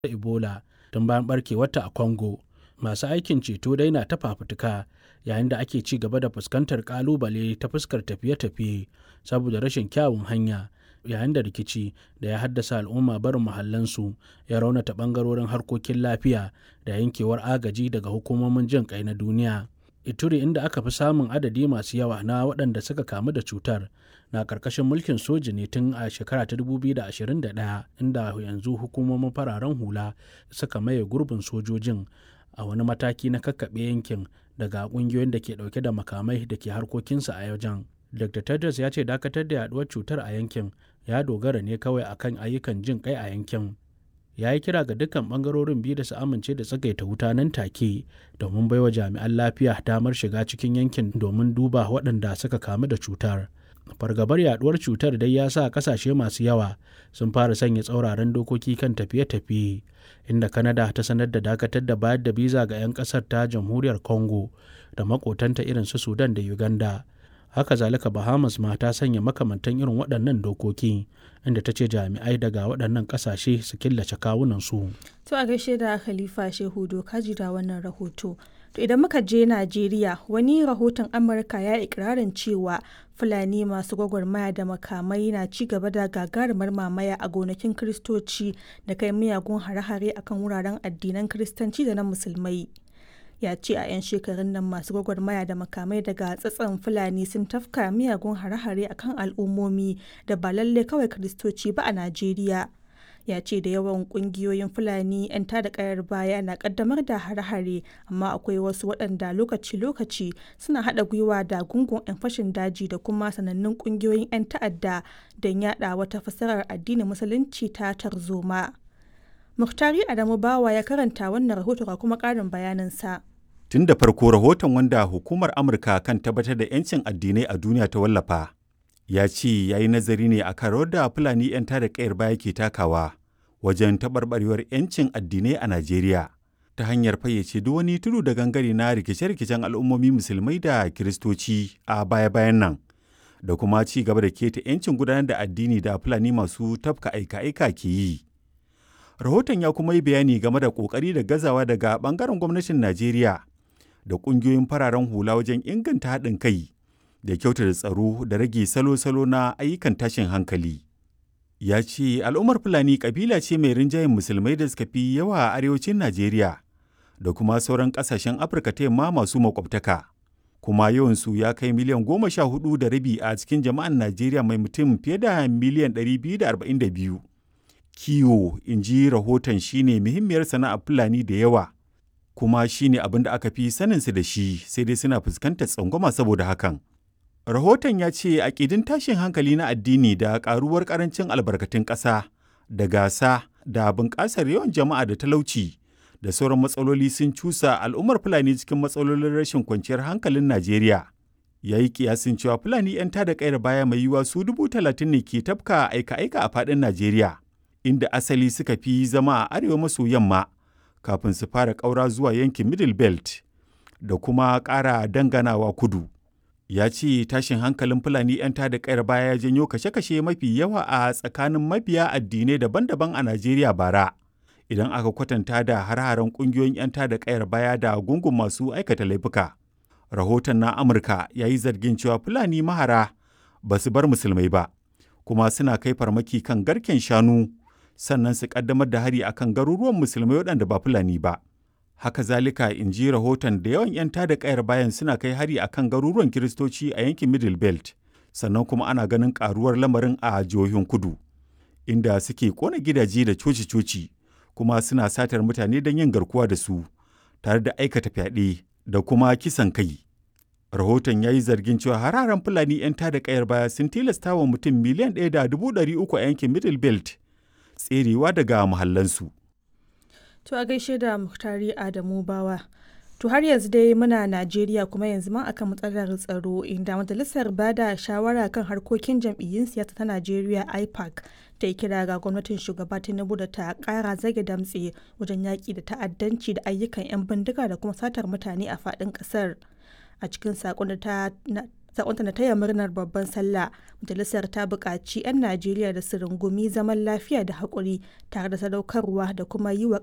Ebola tun bayan ɓarkewarta a Congo. Masu aikin ceto dai na ta fafutuka yayin da ake ci gaba da fuskantar ƙalubale ta fuskar tafiye-tafiye saboda rashin kyawun hanya, yayin da rikici da ya haddasa al'umma barin muhallansu ya raunata ɓangarorin harkokin lafiya da yankewar agaji daga hukumomin jin ƙai na duniya. Ituri, inda aka fi samun adadi masu yawa na waɗanda suka kamu da cutar, na ƙarƙashin mulkin soji ne tun a shekara ta 2021 inda yanzu hukumomin fararen hula suka maye gurbin sojojin a wani mataki na kakkaɓe yankin daga ƙungiyoyin da ke ɗauke da makamai da ke harkokinsu a wajen. Dr. Tedros ya ce dakatar da yaduwar cutar a yankin ya dogara ne kawai akan ayyukan jin kai a yankin. Ya yi kira ga dukkan bangarorin biyu da su amince da tsagaita wuta nan take domin baiwa jami'an lafiya damar shiga cikin yankin domin duba waɗanda suka kamu da cutar. Fargabar yaduwar cutar dai ya sa kasashe masu yawa sun fara sanya tsauraran dokoki kan tafiye-tafiye inda Canada ta sanar da dakatar da bayar da biza ga 'yan ƙasar ta jamhuriyar Congo da makotanta irin su Sudan da Uganda. haka zalika bahamas ma ta sanya makamantan irin waɗannan dokoki inda ta ce jami'ai daga waɗannan ƙasashe su killace kawunansu. to a gaishe da khalifa shehu doka da wannan rahoto to idan muka je najeriya wani rahoton amurka ya ikirarin cewa fulani masu gwagwarmaya da makamai na ci gaba da gagarumar mamaya a gonakin kiristoci da kai miyagun hare-hare akan wuraren addinan kiristanci da na musulmai ya ce a 'yan shekarun nan masu gwagwarmaya da makamai daga tsatson fulani sun tafka miyagun hare-hare a kan al'ummomi da ba lalle kawai kiristoci ba a najeriya ya ce da yawan kungiyoyin fulani 'yan tada kayar baya na kaddamar da hare-hare amma akwai wasu waɗanda lokaci-lokaci suna haɗa gwiwa da gungun 'yan fashin daji da kuma sanannun kungiyoyin 'yan ta'adda don yada wata fasarar addinin musulunci ta tarzoma muhtari adamu bawa ya karanta wannan rahoto ga kuma ƙarin bayaninsa Tun da farko rahoton wanda hukumar Amurka kan tabbatar da 'yancin addinai a duniya ta wallafa, ya ce ya yi nazari ne a kan da Fulani 'yan tada kayar baya ke takawa wajen taɓarɓarewar 'yancin addinai a Najeriya ta hanyar fayyace duk wani tudu da gangare na rikice-rikicen al'ummomi musulmai da kiristoci a baya-bayan nan da kuma ci gaba da keta 'yancin gudanar da addini da Fulani masu tafka aika-aika ke yi. Rahoton ya kuma yi bayani game da ƙoƙari da gazawa daga ɓangaren gwamnatin Najeriya da ƙungiyoyin fararen hula wajen inganta haɗin kai da kyautata tsaro da rage salo-salo na ayyukan tashin hankali. Ya ce al'ummar Fulani ƙabila ce mai rinjayen musulmai da suka fi yawa a arewacin Najeriya da kuma sauran ƙasashen Afirka ta yamma masu makwabtaka. Kuma yawansu ya kai miliyan goma sha hudu da rabi a cikin jama'an Najeriya mai mutum fiye da miliyan ɗari biyu da arba'in da biyu. Kiwo, in ji rahoton shine muhimmiyar sana'ar Fulani da yawa. kuma shi ne abin da aka fi saninsu da shi sai dai suna fuskantar tsangwama saboda hakan. Rahoton ya ce aƙidin tashin hankali na addini da ƙaruwar ƙarancin albarkatun ƙasa da gasa da bunƙasar yawan jama'a da talauci da sauran matsaloli sun cusa al'ummar Fulani cikin matsalolin rashin kwanciyar hankalin Najeriya. Ya yi kiyasin cewa Fulani 'yan tada ƙayar baya mai yiwuwa su dubu talatin ne ke tafka aika-aika a faɗin Najeriya, inda asali suka fi zama a arewa maso yamma. kafin su fara ƙaura zuwa yankin middle belt da kuma ƙara danganawa kudu ya ce tashin hankalin fulani 'yan tada ƙayar baya ya janyo kashe-kashe mafi yawa a tsakanin mabiya addinai daban-daban a najeriya bara idan aka kwatanta da har-haren ƙungiyoyin 'yan tada ƙayar baya da gungun masu aikata laifuka rahoton na amurka ya yi zargin cewa fulani mahara ba su bar musulmai ba kuma suna kai farmaki kan garken shanu sannan su kaddamar da hari akan garuruwan musulmai waɗanda ba fulani ba haka zalika in ji rahoton da yawan 'yan tada kayar bayan suna kai hari akan garuruwan kiristoci a yankin middle belt sannan kuma ana ganin karuwar lamarin a jihohin kudu inda suke kona gidaje da coci-coci kuma suna satar mutane don yin garkuwa da su tare da aikata fyaɗe da kuma kisan kai rahoton ya yi zargin cewa hararen fulani 'yan tada kayar baya sun tilasta wa mutum miliyan ɗaya da dubu ɗari uku a yankin middle belt tserewa daga muhallansu. To a gaishe da Muhtari Adamu Bawa. To har yanzu dai muna Najeriya kuma yanzu ma akan matsalar tsaro inda majalisar bada shawara kan harkokin jam'iyyun siyasa ta Najeriya IPAC ta yi kira ga gwamnatin shugaba Tinubu da ta kara zage damtse wajen yaƙi da ta'addanci da ayyukan 'yan bindiga da kuma satar mutane a faɗin ƙasar. A cikin saƙon da ta sakonta na taya murnar babban sallah majalisar ta buƙaci 'yan najeriya da su rungumi zaman lafiya da haƙuri tare da sadaukarwa da kuma yi wa